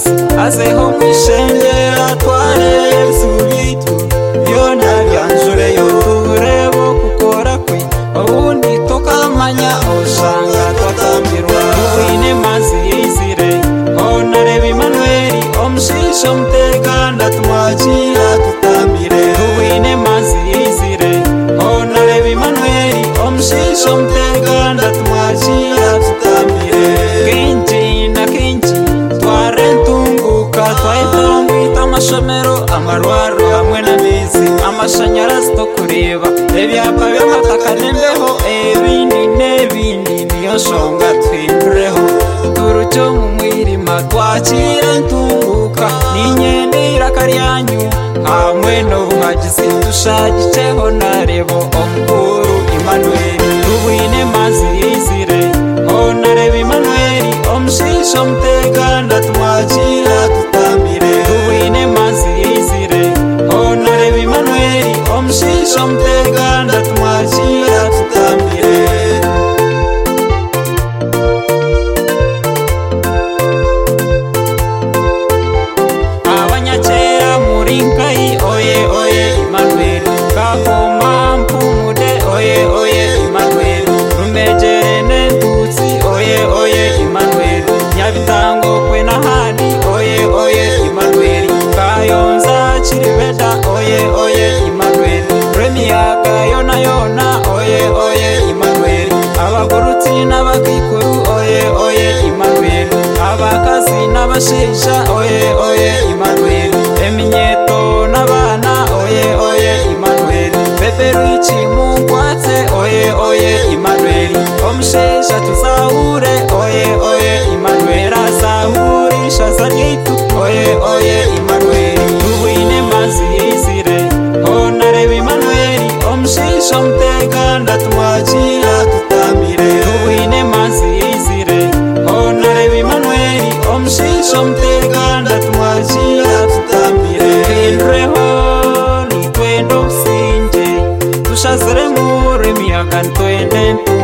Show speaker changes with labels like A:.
A: Nashyizeho mu ishenge atware ibisubizo Iyo nta byanjure yo turebe gukora kwe Ubundi tukamanya usanga twatambirwa Uwine maziyizire Honore Emmanuel Omushisho mutekanda tumwakira tutambire Uwine maziyizire Honore Emmanuel Omushisho mutekanda tumwakira tutambire Kenshi na kenshi twarentunguka twahitamo amashomero amarwaro hamwe n'amizi amashanyarazi two kureba ibyapa by'amataka n'imbeho ebindi n'ebindi niyo shonga twimureho turucyo mu mwirima twakira ntunguka n'inkende irakaryanyu hamwe n'ubuhagizi dushagiceho narebo omukuru Emmanuel rubine mazi yizire honareba Emmanuel omushisho mutekanda tumwakira tutambire rubine mazi yizire honareba Emmanuel omushisho mutekanda tumwakira tutambire abanyakera muri nkayi oye oye imanueli kakoma mpumude oye oye imanueli rumegere n'entutsi oye oye imanueli nyabitango kwe n'ahandi oye oye imanueli kayonza kiribeda oye oye imanueli remiyaga yona yona oye oye imanueli abagurutsi n'abakikuru oye oye imanueli abakazi n'abashisha oye oye imanueli eminyeto n'abana oye oye imanueli beberuichi mungwatse oye oye imanueli omushisha tuzahure oye oye imanueli azahurisha zaryitu oye oye imanueli tubwine mazi yizire honareba imanueli omushisha mutekanda tumwakira tutambire tubwine mazi yizire honareba imanueli omushisha mutekanda tumwakira tutambire twinureho nitwende obusinge dushazire muremiyaga ntwende ntu